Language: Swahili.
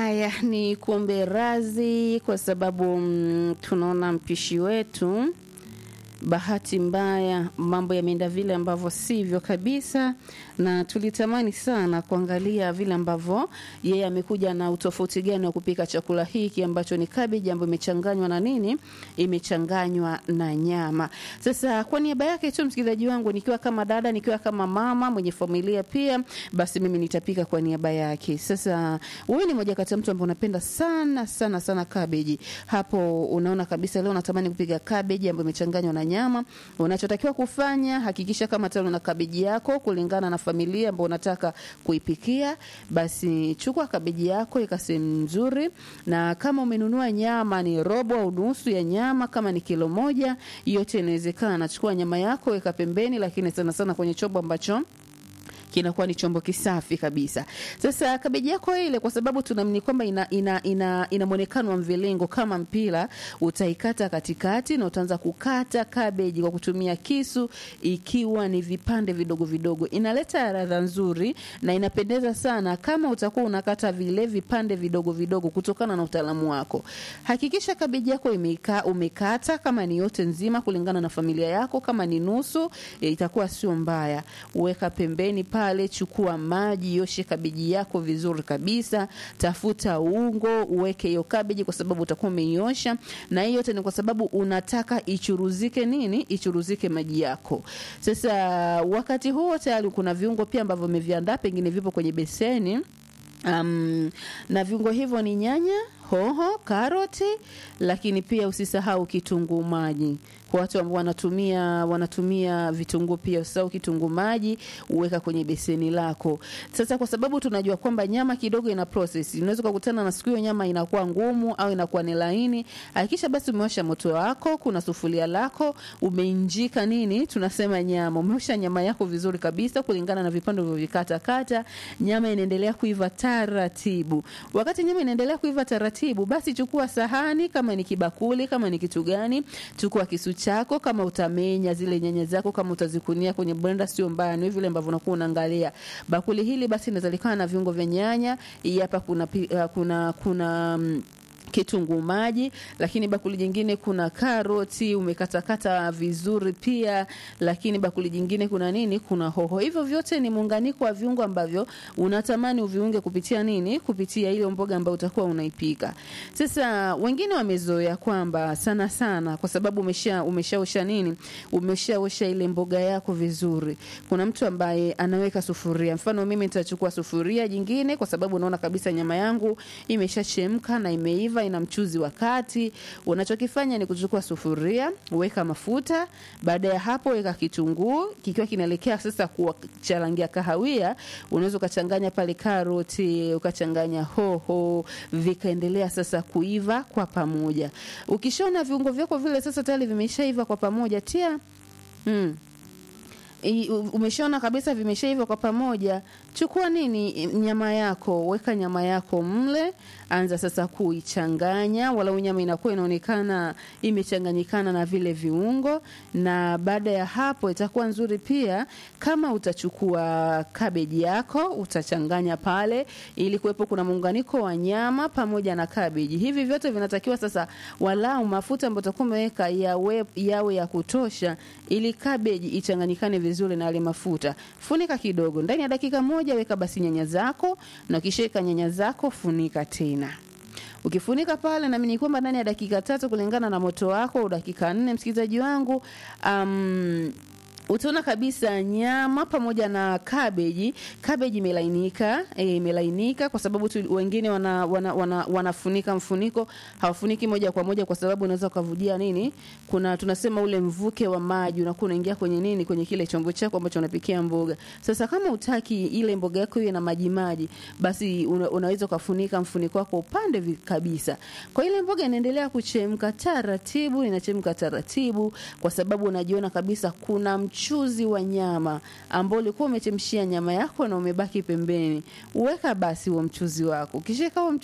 Haya, ni kuombe razi kwa sababu mm, tunaona mpishi wetu bahati mbaya mambo yameenda vile ambavyo sivyo kabisa, na tulitamani sana kuangalia vile ambavyo yeye amekuja na utofauti gani wa kupika chakula hiki ambacho ni kabeji ambayo imechanganywa na nini, imechanganywa na nyama. Sasa kwa niaba yake tu, msikilizaji wangu, nikiwa kama dada, nikiwa kama mama mwenye familia pia, basi mimi nitapika kwa niaba yake. Sasa wewe ni moja kati ya mtu ambaye unapenda sana sana sana kabeji, hapo unaona kabisa leo natamani kupika kabeji ambayo imechanganywa na nyama. Unachotakiwa kufanya, hakikisha kama tano na kabeji yako kulingana na familia ambayo unataka kuipikia. Basi chukua kabeji yako ika sehemu nzuri, na kama umenunua nyama ni robo au nusu ya nyama, kama ni kilo moja, yote inawezekana. Chukua nyama yako weka pembeni, lakini sana sana kwenye chombo ambacho kinakuwa ni chombo kisafi kabisa. Sasa kabeji yako ile, kwa sababu tunaamini kwamba ina, ina, ina, ina mwonekano wa mviringo kama mpira, utaikata katikati na utaanza kukata kabeji kwa kutumia kisu, ikiwa ni vipande vidogo vidogo. Inaleta ladha nzuri na inapendeza sana kama utakuwa unakata vile vipande vidogo vidogo, kutokana na utaalamu wako. Hakikisha kabeji yako imeka, umekata kama ni yote nzima, kulingana na familia yako. Kama ni nusu, e, itakuwa sio mbaya. Weka pembeni pale, chukua maji, yoshe kabeji yako vizuri kabisa, tafuta ungo, uweke hiyo kabeji kwa sababu utakuwa umeiosha, na hiyo yote ni kwa sababu unataka ichuruzike nini, ichuruzike maji yako. Sasa wakati huo tayari kuna viungo pia ambavyo umeviandaa, pengine vipo kwenye beseni. Um, na viungo hivyo ni nyanya, hoho, karoti, lakini pia usisahau kitunguu maji. Kwa watu ambao wanatumia wanatumia vitunguu pia usisahau kitunguu maji, uweka kwenye beseni lako. Sasa kwa sababu tunajua kwamba nyama kidogo ina process, unaweza kukutana na siku hiyo nyama inakuwa ngumu au inakuwa ni laini. Hakikisha basi umewasha moto wako, kuna sufuria lako, umeinjika nini, tunasema nyama, umeosha nyama yako vizuri kabisa kulingana na vipande ulivyovikata kata. Nyama inaendelea kuiva taratibu. Wakati nyama inaendelea kuiva taratibu, basi chukua sahani, kama ni kibakuli, kama ni kitu gani, chukua kisu chako, kama utamenya zile nyanya zako, kama utazikunia kwenye blender, sio mbaya, ni vile ambavyo unakuwa unaangalia bakuli hili. Basi inazalikana na viungo vya nyanya. Hii hapa kuna pi- uh, kuna kuna mm, kitunguu maji, lakini bakuli jingine kuna karoti umekatakata vizuri pia, lakini bakuli jingine kuna nini? Kuna hoho. Hivyo vyote ni muunganiko wa viungo ambavyo unatamani uviunge kupitia nini? Kupitia ile mboga ambayo utakuwa unaipika. Sasa wengine wamezoea kwamba sana sana, kwa sababu umesha umeshaosha nini, umeshaosha ile mboga yako vizuri. Kuna mtu ambaye anaweka sufuria, mfano mimi nitachukua sufuria jingine, kwa sababu unaona kabisa nyama yangu imeshachemka na imeiva ina mchuzi wa kati. Unachokifanya ni kuchukua sufuria, weka mafuta. Baada ya hapo, weka kitunguu kikiwa kinaelekea sasa kuwa cha rangi ya kahawia. Unaweza ukachanganya pale karoti, ukachanganya hoho, vikaendelea sasa kuiva kwa pamoja. Ukishaona viungo vyako vile sasa tayari vimeshaiva kwa pamoja, tia mm, I- u- umeshaona kabisa vimeshaiva kwa pamoja, chukua nini, nyama yako, weka nyama yako mle, anza sasa kuichanganya, walau nyama inakuwa inaonekana imechanganyikana na vile viungo. Na baada ya hapo itakuwa nzuri pia kama utachukua kabeji yako utachanganya pale, ili kuwepo kuna muunganiko wa nyama pamoja na kabeji. Hivi vyote vinatakiwa sasa, walau mafuta ambayo utakuwa umeweka yawe, yawe ya kutosha, ili kabeji ichanganyikane vizuri na yale mafuta. Funika kidogo, ndani ya dakika moja weka basi nyanya zako, na ukishaweka nyanya zako funika tena. Ukifunika pale, naamini kwamba ndani ya dakika tatu kulingana na moto wako, au dakika nne, msikilizaji wangu, um, utaona kabisa nyama pamoja na kabeji kabeji imelainika eh, imelainika kwa sababu tu wengine wana, wana, wana, wanafunika mfuniko hawafuniki moja kwa moja kwa sababu unaweza ukavudia nini kuna tunasema ule mvuke wa maji unakuwa unaingia kwenye nini kwenye kile chombo chako ambacho unapikia mboga sasa kama utaki ile mboga yako iwe na maji maji basi una, unaweza ukafunika mfuniko wako upande vi- kabisa kwa ile mboga inaendelea kuchemka taratibu inachemka taratibu kwa sababu unajiona kabisa kuna mchuzi wa nyama ambao ulikuwa umechemshia nyama yako na umebaki pembeni. Uweka basi huo mchuzi wako, ukishaweka huo mchuzi